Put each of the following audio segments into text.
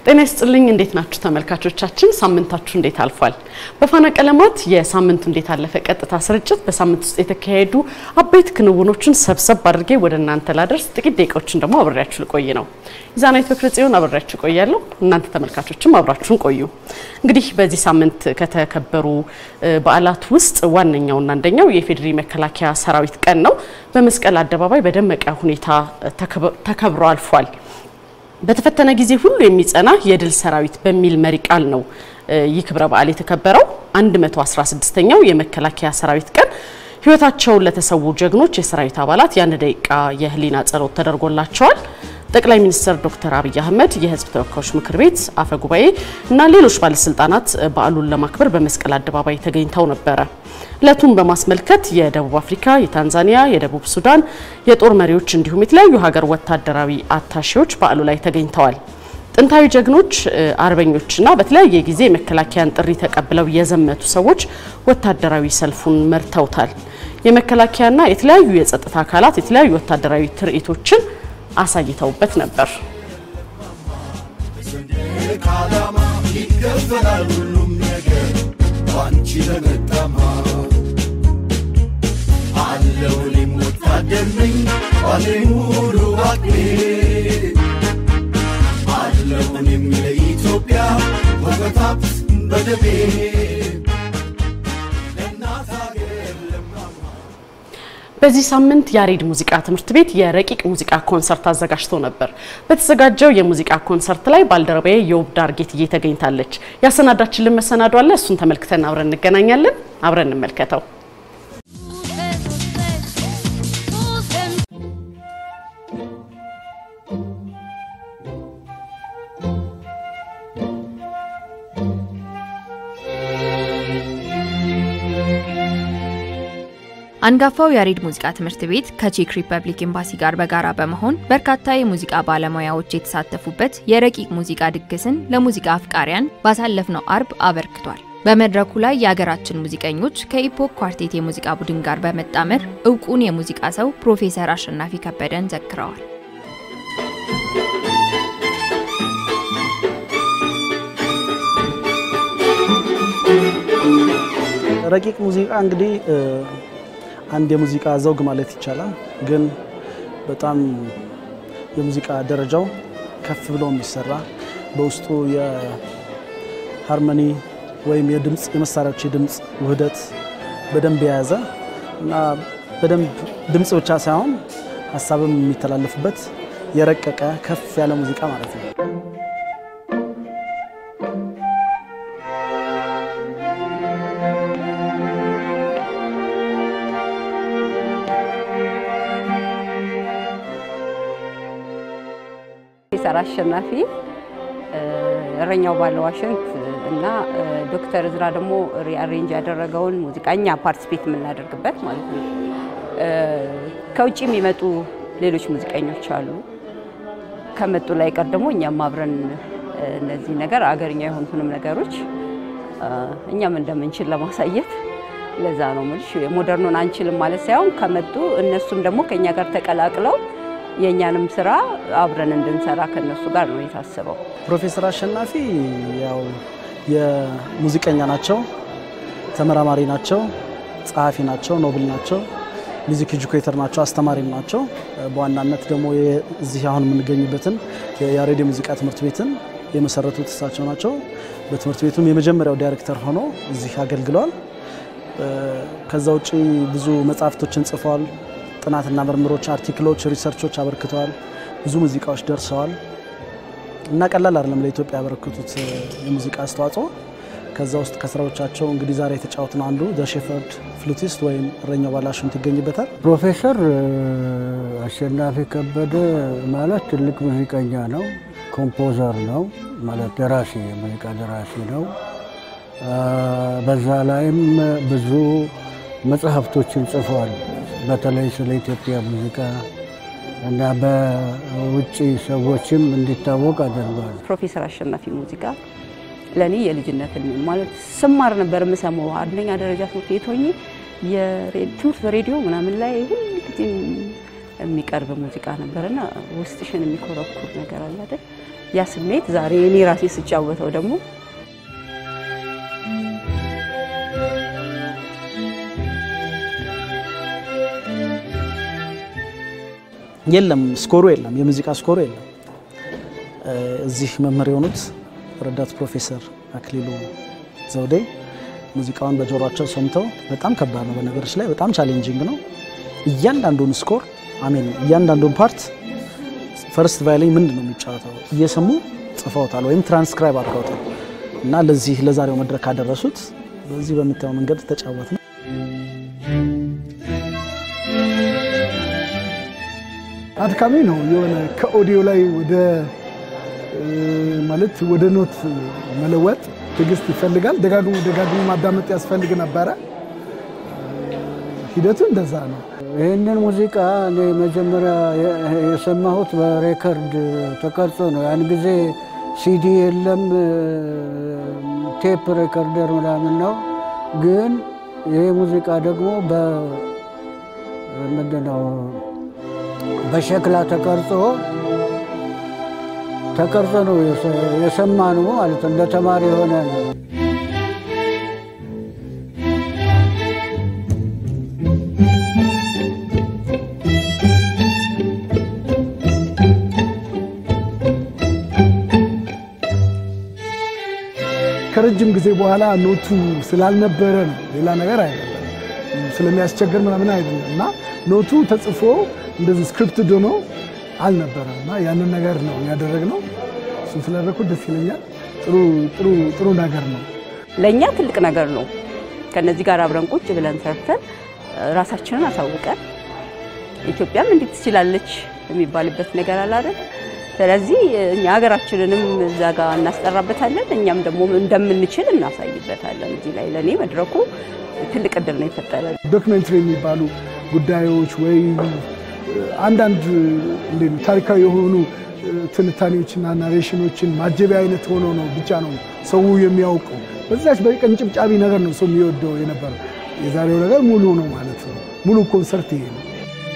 ጤና ይስጥልኝ። እንዴት ናችሁ ተመልካቾቻችን? ሳምንታችሁ እንዴት አልፏል? በፋና ቀለማት የሳምንቱ እንዴት አለፈ ቀጥታ ስርጭት በሳምንት ውስጥ የተካሄዱ አበይት ክንውኖችን ሰብሰብ አድርጌ ወደ እናንተ ላደርስ ጥቂት ደቂቃዎችን ደግሞ አብሬያችሁ ልቆይ ነው። ኢዛናዊት በክረ ጽዮን አብሬያችሁ ቆያለሁ። እናንተ ተመልካቾችም አብራችሁን ቆዩ። እንግዲህ በዚህ ሳምንት ከተከበሩ በዓላት ውስጥ ዋነኛውና አንደኛው የኢፌዴሪ መከላከያ ሰራዊት ቀን ነው። በመስቀል አደባባይ በደመቀ ሁኔታ ተከብሮ አልፏል። በተፈተነ ጊዜ ሁሉ የሚጸና የድል ሰራዊት በሚል መሪ ቃል ነው ይህ ክብረ በዓል የተከበረው። 116ኛው የመከላከያ ሰራዊት ቀን ሕይወታቸውን ለተሰዉ ጀግኖች የሰራዊት አባላት የአንድ ደቂቃ የህሊና ጸሎት ተደርጎላቸዋል። ጠቅላይ ሚኒስትር ዶክተር አብይ አህመድ፣ የህዝብ ተወካዮች ምክር ቤት አፈ ጉባኤ እና ሌሎች ባለስልጣናት በዓሉን ለማክበር በመስቀል አደባባይ ተገኝተው ነበረ። እለቱን በማስመልከት የደቡብ አፍሪካ፣ የታንዛኒያ፣ የደቡብ ሱዳን የጦር መሪዎች እንዲሁም የተለያዩ ሀገር ወታደራዊ አታሼዎች በዓሉ ላይ ተገኝተዋል። ጥንታዊ ጀግኖች አርበኞችና በተለያየ ጊዜ የመከላከያን ጥሪ ተቀብለው የዘመቱ ሰዎች ወታደራዊ ሰልፉን መርተውታል። የመከላከያና የተለያዩ የጸጥታ አካላት የተለያዩ ወታደራዊ ትርኢቶችን አሳይተውበት ነበር። ዓላማ ይከፈላል ሁሉም ነገር ባንቺ ለመጣማ አለው እኔም ወታደር ነኝ ባለኝ ሙሉ አቅሜ አለው እኔም ለኢትዮጵያ ወገታፕ በደሜ ለእናት ሀገር ለማማ በዚህ ሳምንት ያሬድ ሙዚቃ ትምህርት ቤት የረቂቅ ሙዚቃ ኮንሰርት አዘጋጅቶ ነበር። በተዘጋጀው የሙዚቃ ኮንሰርት ላይ ባልደረባዬ የውብ ዳርጌትዬ ተገኝታለች። ያሰናዳችልን መሰናዶ አለ። እሱን ተመልክተን አብረን እንገናኛለን። አብረን እንመልከተው። አንጋፋው ያሬድ ሙዚቃ ትምህርት ቤት ከቼክ ሪፐብሊክ ኤምባሲ ጋር በጋራ በመሆን በርካታ የሙዚቃ ባለሙያዎች የተሳተፉበት የረቂቅ ሙዚቃ ድግስን ለሙዚቃ አፍቃሪያን ባሳለፍነው አርብ አበርክቷል። በመድረኩ ላይ የሀገራችን ሙዚቀኞች ከኢፖክ ኳርቴት የሙዚቃ ቡድን ጋር በመጣመር እውቁን የሙዚቃ ሰው ፕሮፌሰር አሸናፊ ከበደን ዘክረዋል። ረቂቅ ሙዚቃ እንግዲህ አንድ የሙዚቃ ዘውግ ማለት ይቻላል። ግን በጣም የሙዚቃ ደረጃው ከፍ ብሎ የሚሰራ በውስጡ የሃርመኒ ወይም የድምፅ የመሳሪያዎች የድምፅ ውህደት በደንብ የያዘ እና በደንብ ድምፅ ብቻ ሳይሆን ሀሳብም የሚተላለፍበት የረቀቀ ከፍ ያለ ሙዚቃ ማለት ነው። ፕሮፌሰር አሸናፊ እረኛው ባለ ዋሽንት እና ዶክተር እዝራ ደግሞ ሪአሬንጅ ያደረገውን ሙዚቃ እኛ ፓርቲስፔት የምናደርግበት ማለት ነው። ከውጭ የሚመጡ ሌሎች ሙዚቀኞች አሉ። ከመጡ ላይ ቀር ደግሞ እኛም አብረን እነዚህ ነገር አገርኛ የሆኑትንም ነገሮች እኛም እንደምንችል ለማሳየት ለዛ ነው የምልሽ። ሞደርኑን አንችልም ማለት ሳይሆን ከመጡ እነሱም ደግሞ ከኛ ጋር ተቀላቅለው የእኛንም ስራ አብረን እንድንሰራ ከነሱ ጋር ነው የታሰበው። ፕሮፌሰር አሸናፊ ያው የሙዚቀኛ ናቸው፣ ተመራማሪ ናቸው፣ ጸሐፊ ናቸው፣ ኖብል ናቸው፣ ሚዚክ ኤጁኬተር ናቸው፣ አስተማሪም ናቸው። በዋናነት ደግሞ እዚህ አሁን የምንገኝበትን የያሬድ የሙዚቃ ትምህርት ቤትን የመሰረቱት እሳቸው ናቸው። በትምህርት ቤቱም የመጀመሪያው ዳይሬክተር ሆኖ እዚህ አገልግለዋል። ከዛ ውጭ ብዙ መጽሐፍቶችን ጽፈዋል። ጥናትና ምርምሮች፣ አርቲክሎች፣ ሪሰርቾች አበርክተዋል። ብዙ ሙዚቃዎች ደርሰዋል እና ቀላል አይደለም ለኢትዮጵያ ያበረክቱት የሙዚቃ አስተዋጽኦ። ከዛ ውስጥ ከስራዎቻቸው እንግዲህ ዛሬ የተጫወትን አንዱ ዘ ሼፈርድ ፍሉቲስት ወይም እረኛው ባለ ዋሽንት ይገኝበታል። ፕሮፌሰር አሸናፊ ከበደ ማለት ትልቅ ሙዚቀኛ ነው፣ ኮምፖዘር ነው ማለት ደራሲ፣ የሙዚቃ ደራሲ ነው። በዛ ላይም ብዙ መጽሐፍቶችን ጽፏል። በተለይ ስለ ኢትዮጵያ ሙዚቃ እና በውጭ ሰዎችም እንዲታወቅ አድርጓል። ፕሮፌሰር አሸናፊ ሙዚቃ ለእኔ የልጅነት ህልሜ ማለት ስማር ነበር የምሰማው። አንደኛ ደረጃ ትምህርት ቤት ሆኜ ትምህርት በሬዲዮ ምናምን ላይ ሁል ጊዜ የሚቀርብ ሙዚቃ ነበርና ውስጥሽን የሚኮረኩር ነገር አለ አይደል? ያ ስሜት ዛሬ እኔ ራሴ ስጫወተው ደግሞ የለም ስኮሩ የለም፣ የሙዚቃ ስኮሩ የለም። እዚህ መምህር የሆኑት ረዳት ፕሮፌሰር አክሊሉ ዘውዴ ሙዚቃውን በጆሯቸው ሰምተው በጣም ከባድ ነው፣ በነገሮች ላይ በጣም ቻሌንጂንግ ነው። እያንዳንዱን ስኮር አሜን፣ እያንዳንዱን ፓርት ፈርስት ቫዮሊን ምንድን ነው የሚጫወተው እየሰሙ ጽፈውታል ወይም ትራንስክራይብ አድርገውታል እና ለዚህ ለዛሬው መድረክ ካደረሱት በዚህ በምታየው መንገድ ተጫወት ነው። አድካሚ ነው። የሆነ ከኦዲዮ ላይ ወደ ማለት ወደ ኖት መለወጥ ትዕግስት ይፈልጋል። ደጋግሞ ደጋግሞ ማዳመጥ ያስፈልግ ነበረ። ሂደቱ እንደዛ ነው። ይህንን ሙዚቃ እኔ መጀመሪያ የሰማሁት በሬከርድ ተቀርጾ ነው። ያን ጊዜ ሲዲ የለም፣ ቴፕ ሬከርደር ምናምን ነው። ግን ይህ ሙዚቃ ደግሞ ምንድነው በሸክላ ተቀርጾ ተቀርጾ ነው የሰማነው ማለት እንደ ተማሪ የሆነ ነው። ከረጅም ጊዜ በኋላ ኖቱ ስላልነበረ ነው፣ ሌላ ነገር አይደለም። ስለሚያስቸግር ምናምን አይደለም እና ኖቱ ተጽፎ እንደዚህ ስክሪፕት ዶኖ አልነበረም እና ያንን ነገር ነው ያደረግነው። እሱን ስላደረኩት ደስ ይለኛል። ጥሩ ጥሩ ጥሩ ነገር ነው። ለእኛ ትልቅ ነገር ነው። ከነዚህ ጋር አብረን ቁጭ ብለን ሰርተን ራሳችንን አሳውቀን ኢትዮጵያም እንዴት ትችላለች የሚባልበት ነገር አለ አይደል? ስለዚህ እኛ ሀገራችንንም እዛ ጋር እናስጠራበታለን፣ እኛም ደግሞ እንደምንችል እናሳይበታለን። እዚህ ላይ ለእኔ መድረኩ ትልቅ እድል ነው የፈጠረ። ዶክመንትሪ የሚባሉ ጉዳዮች ወይ አንዳንድ እንዴት ነው ታሪካዊ የሆኑ ትንታኔዎችና ናሬሽኖችን ማጀቢያ አይነት ሆኖ ነው ብቻ ነው ሰው የሚያውቀው። በዛች በቀንጭብጫቢ ነገር ነው ሰው የሚወደው የነበረው። የዛሬው ነገር ሙሉ ነው ማለት ነው። ሙሉ ኮንሰርት ይሄ ነው።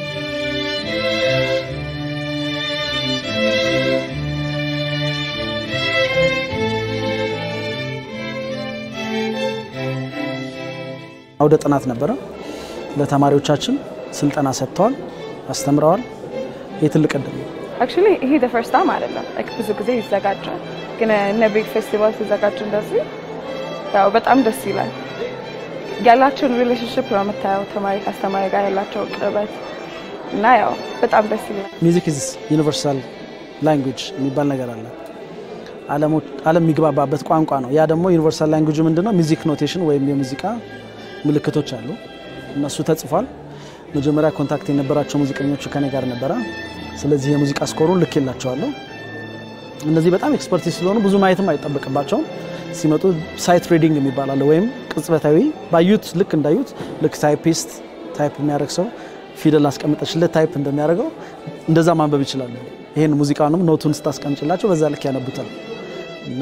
አውደ ጥናት ነበረ። ለተማሪዎቻችን ስልጠና ሰጥተዋል፣ አስተምረዋል። ይህ ትልቅ እድል ነው። አክቹሊ ይሄ ደ ፈርስት ታይም አይደለም። ላይክ ብዙ ጊዜ ይዘጋጃል፣ ግን እነ ቢግ ፌስቲቫል ሲዘጋጅ እንደዚህ ያው በጣም ደስ ይላል። ያላቸውን ሪሌሽንሽፕ ነው የምታየው፣ ተማሪ ከአስተማሪ ጋር ያላቸው ቅርበት እና ያው በጣም ደስ ይላል። ሚዚክ ኢዝ ዩኒቨርሳል ላንጉጅ የሚባል ነገር አለ። ዓለም የሚግባባበት ቋንቋ ነው። ያ ደግሞ ዩኒቨርሳል ላንጉጅ ምንድነው? ሚዚክ ኖቴሽን ወይም የሙዚቃ ምልክቶች አሉ። እነሱ ተጽፏል። መጀመሪያ ኮንታክት የነበራቸው ሙዚቀኞቹ ከኔ ጋር ነበረ። ስለዚህ የሙዚቃ ስኮሩን ልክ የላቸዋለሁ። እነዚህ በጣም ኤክስፐርቲስ ስለሆኑ ብዙ ማየትም አይጠበቅባቸውም። ሲመጡ ሳይት ሪዲንግ የሚባል አለ፣ ወይም ቅጽበታዊ ባዩት ልክ እንዳዩት ልክ ታይፒስት ታይፕ የሚያደርግ ሰው ፊደል አስቀምጠችለት ታይፕ እንደሚያደርገው እንደዛ ማንበብ ይችላሉ። ይህን ሙዚቃውንም ኖቱን ስታስቀምጭላቸው በዛ ልክ ያነቡታል እና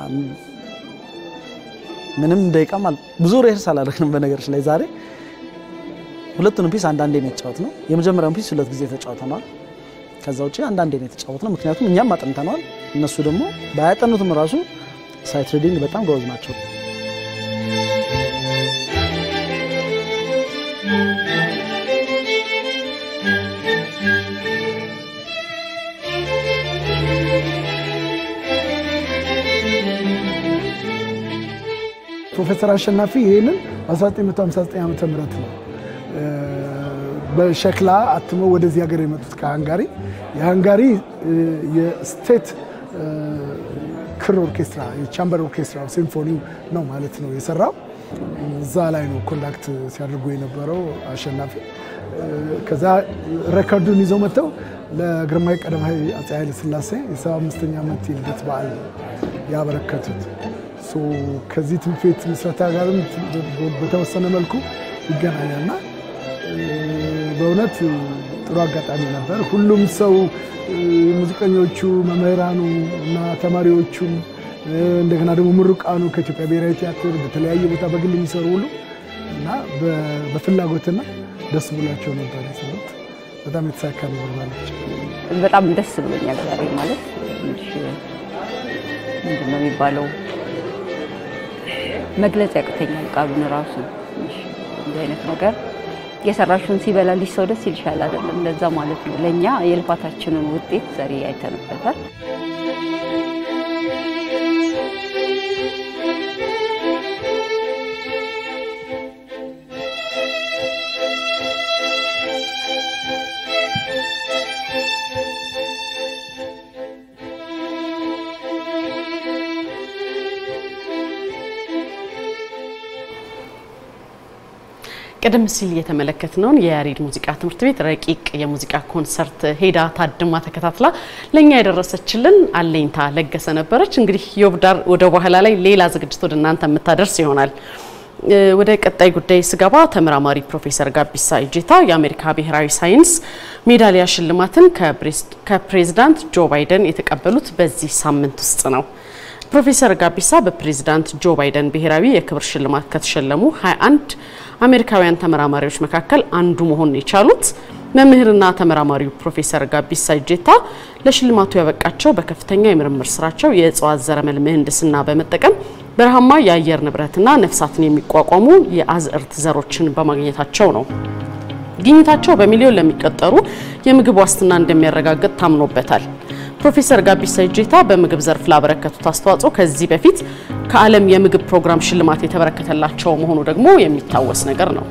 ምንም ደቂቃም ብዙ ሬህርስ አላደረግንም። በነገሮች ላይ ዛሬ ሁለቱንም ፒስ አንዳንዴ ነው የተጫወት ነው። የመጀመሪያውን ፒስ ሁለት ጊዜ ተጫውተነዋል። ከዛ ውጭ አንዳንዴ ነው የተጫወት ነው። ምክንያቱም እኛም አጥንተነዋል፣ እነሱ ደግሞ ባያጠኑትም ራሱ ሳይት ሪዲንግ በጣም ጎበዝ ናቸው። ፕሮፌሰር አሸናፊ ይህንን በ1959 ዓ ም ነው በሸክላ አትመው ወደዚህ ሀገር የመጡት ከሃንጋሪ። የሃንጋሪ የስቴት ክር ኦርኬስትራ የቻምበር ኦርኬስትራ ሲምፎኒ ነው ማለት ነው የሰራው። እዛ ላይ ነው ኮንዳክት ሲያደርጉ የነበረው አሸናፊ። ከዛ ሬከርዱን ይዘው መጥተው ለግርማዊ ቀዳማዊ አፄ ኃይለ ሥላሴ የሰባ አምስተኛ ዓመት የልደት በዓል ያበረከቱት ከዚህ ትምህርት ቤት ምስረታ ጋርም በተወሰነ መልኩ ይገናኛልና በእውነት ጥሩ አጋጣሚ ነበር። ሁሉም ሰው ሙዚቀኞቹ፣ መምህራኑ እና ተማሪዎቹም እንደገና ደግሞ ምሩቃኑ ከኢትዮጵያ ብሔራዊ ቲያትር በተለያየ ቦታ በግል የሚሰሩ ሁሉ እና በፍላጎትና ደስ ብሏቸው ነበር የሰሩት። በጣም የተሳካ ነበር ማለት በጣም ደስ ብሎኛል ዛሬ ማለት ምንድን ነው የሚባለው መግለጽ ያቅተኛል ቃሉን ራሱ ትንሽ እንዲህ አይነት ነገር የሰራሽውን ሲበላልሽ ሰው ደስ ይልሻል አይደለም? እንደዛ ማለት ነው። ለእኛ የልፋታችንን ውጤት ዛሬ አይተንበታል። ቀደም ሲል የተመለከትነውን የያሬድ ሙዚቃ ትምህርት ቤት ረቂቅ የሙዚቃ ኮንሰርት ሄዳ ታድማ ተከታትላ ለእኛ የደረሰችልን አለኝታ ለገሰ ነበረች። እንግዲህ ዮብዳር ወደ በኋላ ላይ ሌላ ዝግጅት ወደ እናንተ የምታደርስ ይሆናል። ወደ ቀጣይ ጉዳይ ስገባ ተመራማሪ ፕሮፌሰር ጋቢሳ እጄታ የአሜሪካ ብሔራዊ ሳይንስ ሜዳሊያ ሽልማትን ከፕሬዝዳንት ጆ ባይደን የተቀበሉት በዚህ ሳምንት ውስጥ ነው። ፕሮፌሰር ጋቢሳ በፕሬዝዳንት ጆ ባይደን ብሔራዊ የክብር ሽልማት ከተሸለሙ 21 አሜሪካውያን ተመራማሪዎች መካከል አንዱ መሆን የቻሉት መምህርና ተመራማሪው ፕሮፌሰር ጋቢሳ እጄታ ለሽልማቱ ያበቃቸው በከፍተኛ የምርምር ስራቸው የእጽዋት ዘረመል ምህንድስና በመጠቀም በረሃማ የአየር ንብረትና ነፍሳትን የሚቋቋሙ የአዝዕርት ዘሮችን በማግኘታቸው ነው። ግኝታቸው በሚሊዮን ለሚቆጠሩ የምግብ ዋስትና እንደሚያረጋግጥ ታምኖበታል። ፕሮፌሰር ጋቢሳ እጄታ በምግብ ዘርፍ ላበረከቱት አስተዋጽኦ ከዚህ በፊት ከዓለም የምግብ ፕሮግራም ሽልማት የተበረከተላቸው መሆኑ ደግሞ የሚታወስ ነገር ነው።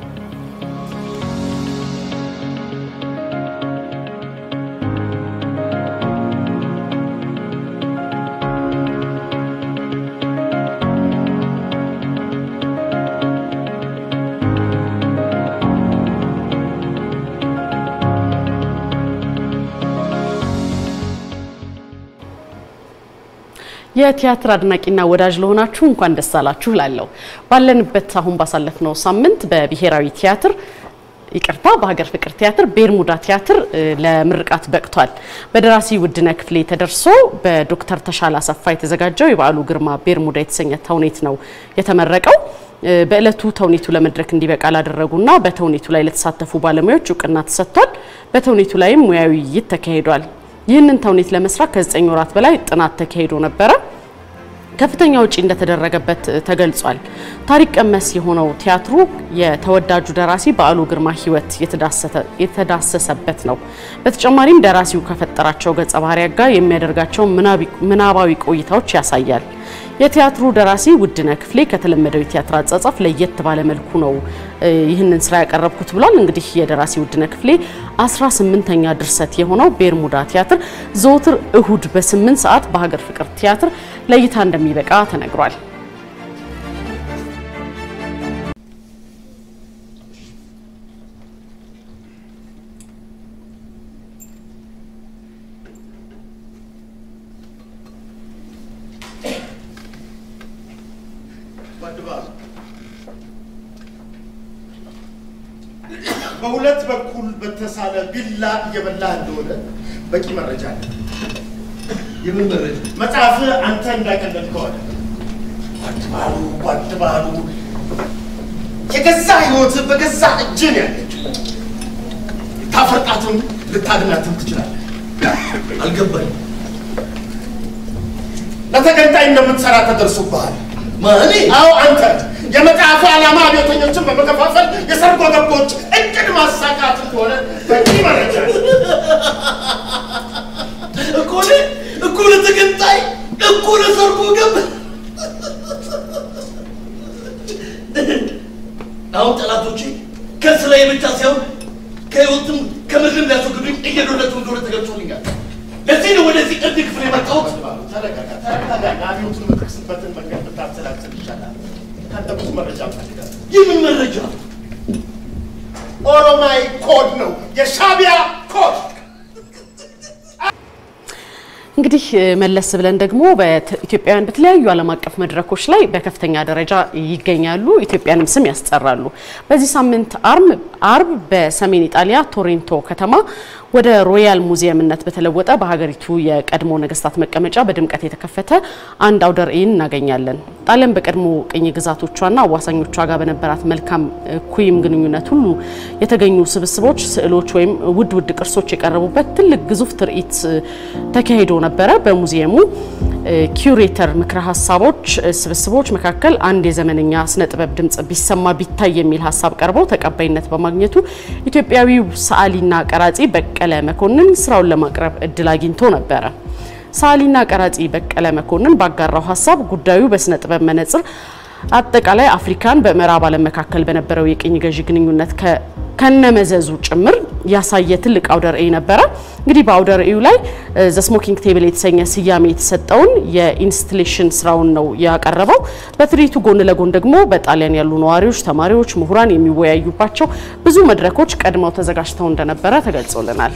የቲያትር አድናቂና ወዳጅ ለሆናችሁ እንኳን ደስ አላችሁ ላለው ባለንበት አሁን ባሳለፍነው ሳምንት በብሔራዊ ቲያትር ይቅርታ በሀገር ፍቅር ቲያትር ቤርሙዳ ቲያትር ለምርቃት በቅቷል። በደራሲ ውድነህ ክፍሌ ተደርሶ በዶክተር ተሻለ አሰፋ የተዘጋጀው የበዓሉ ግርማ ቤርሙዳ የተሰኘ ተውኔት ነው የተመረቀው። በእለቱ ተውኔቱ ለመድረክ እንዲበቃ ላደረጉና በተውኔቱ ላይ ለተሳተፉ ባለሙያዎች እውቅና ተሰጥቷል። በተውኔቱ ላይም ሙያዊ ውይይት ተካሂዷል። ይህንን ተውኔት ለመስራት ከዘጠኝ ወራት በላይ ጥናት ተካሂዶ ነበረ። ከፍተኛ ውጪ እንደተደረገበት ተገልጿል። ታሪክ ቀመስ የሆነው ቲያትሩ የተወዳጁ ደራሲ በዓሉ ግርማ ሕይወት የተዳሰሰበት ነው። በተጨማሪም ደራሲው ከፈጠራቸው ገጸ ባህሪያት ጋር የሚያደርጋቸው ምናባዊ ቆይታዎች ያሳያል። የቲያትሩ ደራሲ ውድነህ ክፍሌ ከተለመደው የቲያትር አጻጻፍ ለየት ባለ መልኩ ነው ይህንን ስራ ያቀረብኩት ብሏል። እንግዲህ የደራሲ ውድነህ ክፍሌ 18ኛ ድርሰት የሆነው ቤርሙዳ ቲያትር ዘወትር እሁድ በ8 ሰዓት በሀገር ፍቅር ቲያትር ለእይታ እንደሚበቃ ተነግሯል። በሁለት በኩል በተሳለ ቢላ እየበላህ እንደሆነ በቂ መረጃ አለ። የምን መረጃ? መጽሐፍ አንተ እንዳቀለልከው አለ። ጓድባሉ ጓድባሉ የገዛ ህይወት በገዛ እጅህ ነው ያለችው። ታፈርጣትም ልታድናትም ትችላለህ። አልገባኝም። ለተገንጣይ እንደምትሰራ ተደርሶብሃል። ማኔ አዎ አንተ የመጽሐፉ ዓላማ አብዮተኞችን በመከፋፈል የሰርጎ ገቦች እቅድ ማሳካት እንደሆነ በቂ መረጃ አለ። እኮ እኔ እኮ ለተገንጣይ እኮ ለሰርጎ ገብ አሁን ጠላቶቼ ከስራዬ ብቻ ሳይሆን ከህይወትም ከምድርም ሊያስወግዱኝ እየዶለቱ እንደሆነ ተገልጾልኛል። ለዚህ ነው ወደዚህ እርድ ክፍል የመጣሁት። ተረጋጋ፣ ተረጋጋ። አብዮቱን የምትክስበትን መንገድ ብታሰላስል ይሻላል። ከአንተ ብዙ መረጃ እፈልጋለሁ። የምን መረጃ? ኦሮማይ ኮድ ነው፣ የሻቢያ ኮድ። እንግዲህ መለስ ብለን ደግሞ ኢትዮጵያውያን በተለያዩ ዓለም አቀፍ መድረኮች ላይ በከፍተኛ ደረጃ ይገኛሉ፣ ኢትዮጵያንም ስም ያስጠራሉ። በዚህ ሳምንት አርብ በሰሜን ኢጣሊያ ቶሪንቶ ከተማ ወደ ሮያል ሙዚየምነት በተለወጠ በሀገሪቱ የቀድሞ ነገስታት መቀመጫ በድምቀት የተከፈተ አንድ አውደ ርዕይን እናገኛለን። ጣሊያን በቀድሞ ቅኝ ግዛቶቿና አዋሳኞቿ ጋር በነበራት መልካም እኩይም ግንኙነት ሁሉ የተገኙ ስብስቦች፣ ስዕሎች ወይም ውድ ውድ ቅርሶች የቀረቡበት ትልቅ ግዙፍ ትርኢት ተካሂዶ ነበረ። በሙዚየሙ ኪዩሬተር ምክረ ሀሳቦች ስብስቦች መካከል አንድ የዘመነኛ ስነ ጥበብ ድምጽ ቢሰማ ቢታይ የሚል ሀሳብ ቀርበው ተቀባይነት በማግኘቱ ኢትዮጵያዊው ሰዓሊና ቀራጺ በቀለ መኮንን ስራውን ለማቅረብ እድል አግኝቶ ነበረ። ሰዓሊና ቀራጺ በቀለ መኮንን ባጋራው ሀሳብ ጉዳዩ በስነ ጥበብ መነጽር አጠቃላይ አፍሪካን በምዕራብ ዓለም መካከል በነበረው የቅኝ ገዢ ግንኙነት ከነመዘዙ ጭምር ያሳየ ትልቅ አውደ ርዕይ ነበረ። እንግዲህ በአውደ ርዕዩ ላይ ዘ ስሞኪንግ ቴብል የተሰኘ ስያሜ የተሰጠውን የኢንስታሌሽን ስራውን ነው ያቀረበው። በትርኢቱ ጎን ለጎን ደግሞ በጣሊያን ያሉ ነዋሪዎች፣ ተማሪዎች፣ ምሁራን የሚወያዩባቸው ብዙ መድረኮች ቀድመው ተዘጋጅተው እንደነበረ ተገልጾልናል።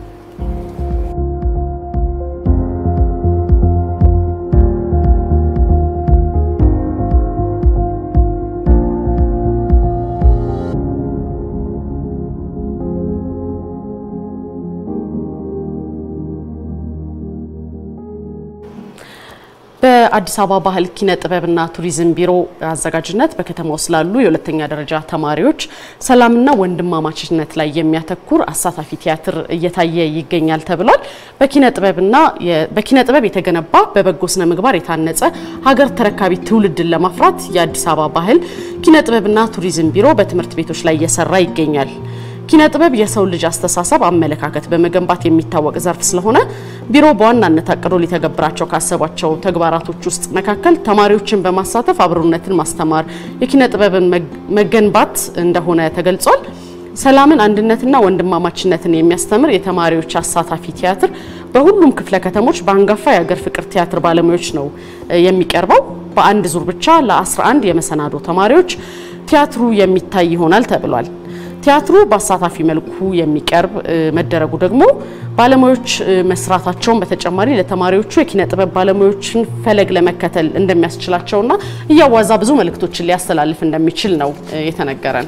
በአዲስ አበባ ባህል ኪነ ጥበብና ቱሪዝም ቢሮ አዘጋጅነት በከተማው ስላሉ የሁለተኛ ደረጃ ተማሪዎች ሰላምና ወንድማማችነት ላይ የሚያተኩር አሳታፊ ቲያትር እየታየ ይገኛል ተብሏል። በኪነ ጥበብና በኪነ ጥበብ የተገነባ በበጎ ስነ ምግባር የታነጸ ሀገር ተረካቢ ትውልድን ለማፍራት የአዲስ አበባ ባህል ኪነ ጥበብና ቱሪዝም ቢሮ በትምህርት ቤቶች ላይ እየሰራ ይገኛል። ኪነ ጥበብ የሰው ልጅ አስተሳሰብ፣ አመለካከት በመገንባት የሚታወቅ ዘርፍ ስለሆነ ቢሮ በዋናነት አቅዶ ሊተገብራቸው ካሰባቸው ተግባራቶች ውስጥ መካከል ተማሪዎችን በማሳተፍ አብሮነትን ማስተማር፣ የኪነ ጥበብን መገንባት እንደሆነ ተገልጿል። ሰላምን፣ አንድነትና ወንድማማችነትን የሚያስተምር የተማሪዎች አሳታፊ ቲያትር በሁሉም ክፍለ ከተሞች በአንጋፋ የሀገር ፍቅር ቲያትር ባለሙያዎች ነው የሚቀርበው። በአንድ ዙር ብቻ ለ11 የመሰናዶ ተማሪዎች ቲያትሩ የሚታይ ይሆናል ተብሏል። ቲያትሩ በአሳታፊ መልኩ የሚቀርብ መደረጉ ደግሞ ባለሙያዎች መስራታቸውን በተጨማሪ ለተማሪዎቹ የኪነ ጥበብ ባለሙያዎችን ፈለግ ለመከተል እንደሚያስችላቸውና እያዋዛ ብዙ መልእክቶችን ሊያስተላልፍ እንደሚችል ነው የተነገረን።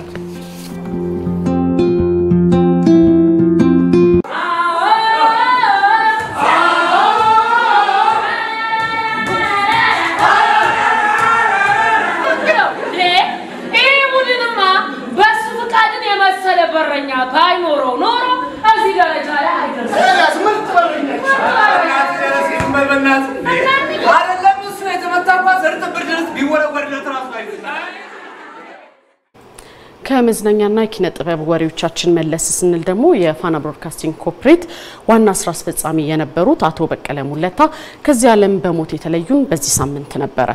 በረኛ ባይኖረው ኖሮ እዚህ ደረጃ ላይ አይደርስም። አይደለም እሱ የተመታባት እርጥብ ብርድ ልብስ ቢወረወርለት ራሱ ከመዝናኛና የኪነ ጥበብ ወሬዎቻችን መለስ ስንል ደግሞ የፋና ብሮድካስቲንግ ኮርፖሬት ዋና ስራ አስፈጻሚ የነበሩት አቶ በቀለ ሙለታ ከዚህ ዓለም በሞት የተለዩን በዚህ ሳምንት ነበረ።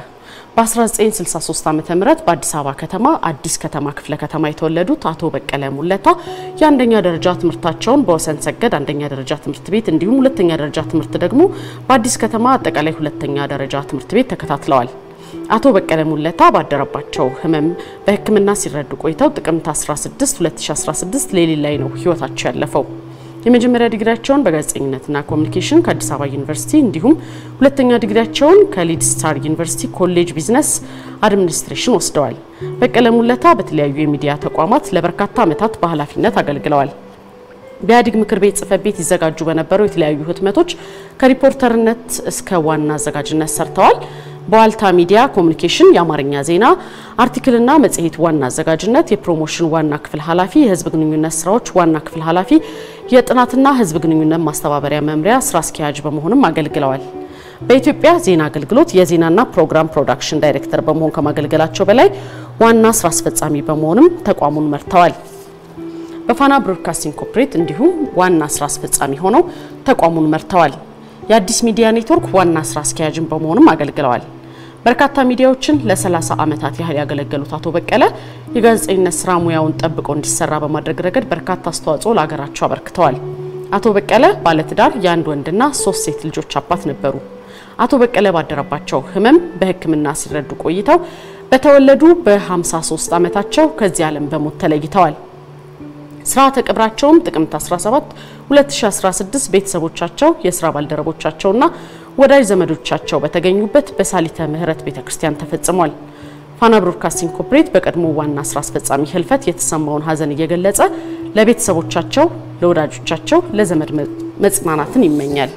በ1963 ዓ ም በአዲስ አበባ ከተማ አዲስ ከተማ ክፍለ ከተማ የተወለዱት አቶ በቀለ ሙለታ የአንደኛ ደረጃ ትምህርታቸውን በወሰን ሰገድ አንደኛ ደረጃ ትምህርት ቤት እንዲሁም ሁለተኛ ደረጃ ትምህርት ደግሞ በአዲስ ከተማ አጠቃላይ ሁለተኛ ደረጃ ትምህርት ቤት ተከታትለዋል። አቶ በቀለ ሙለታ ባደረባቸው ህመም በሕክምና ሲረዱ ቆይተው ጥቅምት 16 2016 ሌሊት ላይ ነው ህይወታቸው ያለፈው። የመጀመሪያ ዲግሪያቸውን በጋዜጠኝነትና ኮሚኒኬሽን ከአዲስ አበባ ዩኒቨርሲቲ እንዲሁም ሁለተኛ ዲግሪያቸውን ከሊድ ስታር ዩኒቨርሲቲ ኮሌጅ ቢዝነስ አድሚኒስትሬሽን ወስደዋል። በቀለ ሙለታ በተለያዩ የሚዲያ ተቋማት ለበርካታ ዓመታት በኃላፊነት አገልግለዋል። በኢህአዴግ ምክር ቤት ጽህፈት ቤት ይዘጋጁ በነበሩ የተለያዩ ህትመቶች ከሪፖርተርነት እስከ ዋና አዘጋጅነት ሰርተዋል። በዋልታ ሚዲያ ኮሚኒኬሽን የአማርኛ ዜና አርቲክልና መጽሔት ዋና አዘጋጅነት፣ የፕሮሞሽን ዋና ክፍል ኃላፊ፣ የህዝብ ግንኙነት ስራዎች ዋና ክፍል ኃላፊ፣ የጥናትና ህዝብ ግንኙነት ማስተባበሪያ መምሪያ ስራ አስኪያጅ በመሆንም አገልግለዋል። በኢትዮጵያ ዜና አገልግሎት የዜናና ፕሮግራም ፕሮዳክሽን ዳይሬክተር በመሆን ከማገልገላቸው በላይ ዋና ስራ አስፈጻሚ በመሆንም ተቋሙን መርተዋል። በፋና ብሮድካስቲንግ ኮርፖሬት እንዲሁም ዋና ስራ አስፈጻሚ ሆነው ተቋሙን መርተዋል። የአዲስ ሚዲያ ኔትወርክ ዋና ስራ አስኪያጅን በመሆንም አገልግለዋል። በርካታ ሚዲያዎችን ለ30 ዓመታት ያህል ያገለገሉት አቶ በቀለ የጋዜጠኝነት ስራ ሙያውን ጠብቆ እንዲሰራ በማድረግ ረገድ በርካታ አስተዋጽኦ ለሀገራቸው አበርክተዋል። አቶ በቀለ ባለትዳር የአንድ ወንድና ሶስት ሴት ልጆች አባት ነበሩ። አቶ በቀለ ባደረባቸው ህመም በሕክምና ሲረዱ ቆይተው በተወለዱ በ53 ዓመታቸው ከዚህ ዓለም በሞት ተለይተዋል። ስርዓተ ቀብራቸውም ጥቅምት 17 2016 ቤተሰቦቻቸው፣ የስራ ባልደረቦቻቸውና ወዳጅ ዘመዶቻቸው በተገኙበት በሳሊተ ምህረት ቤተክርስቲያን ተፈጽሟል። ፋና ብሮድካስቲንግ ኮርፖሬት በቀድሞ ዋና ስራ አስፈጻሚ ህልፈት የተሰማውን ሀዘን እየገለጸ ለቤተሰቦቻቸው፣ ለወዳጆቻቸው፣ ለዘመድ መጽናናትን ይመኛል።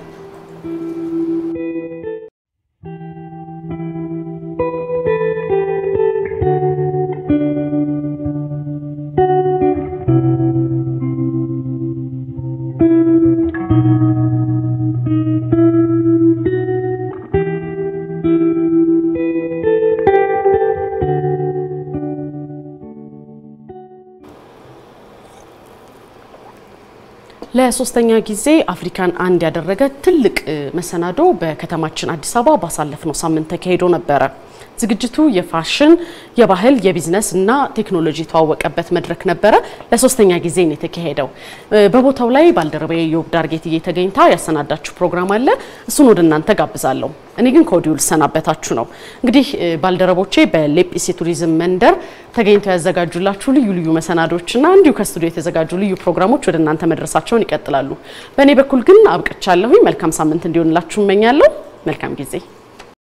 ለሶስተኛ ጊዜ አፍሪካን አንድ ያደረገ ትልቅ እ, መሰናዶ በከተማችን አዲስ አበባ ባሳለፍነው ሳምንት ተካሂዶ ነበረ። ዝግጅቱ የፋሽን፣ የባህል፣ የቢዝነስ እና ቴክኖሎጂ የተዋወቀበት መድረክ ነበረ። ለሶስተኛ ጊዜ ነው የተካሄደው። እ, በቦታው ላይ ባልደረባዬ ዮብ ዳርጌትዬ ተገኝታ ያሰናዳችሁ ፕሮግራም አለ። እሱን ወደ እናንተ ጋብዛለሁ። እኔ ግን ከወዲሁ ልሰናበታችሁ ነው። እንግዲህ እ, ባልደረቦቼ በሌጲስ የቱሪዝም መንደር ተገኝተው ያዘጋጁላችሁ ልዩ ልዩ መሰናዶችና እንዲሁ ከስቱዲዮ የተዘጋጁ ልዩ ፕሮግራሞች ወደ እናንተ መድረሳቸውን ይቀጥላሉ። በእኔ በኩል ግን አብቅቻለሁኝ። መልካም ሳምንት እንዲሆንላችሁ እመኛለሁ። መልካም ጊዜ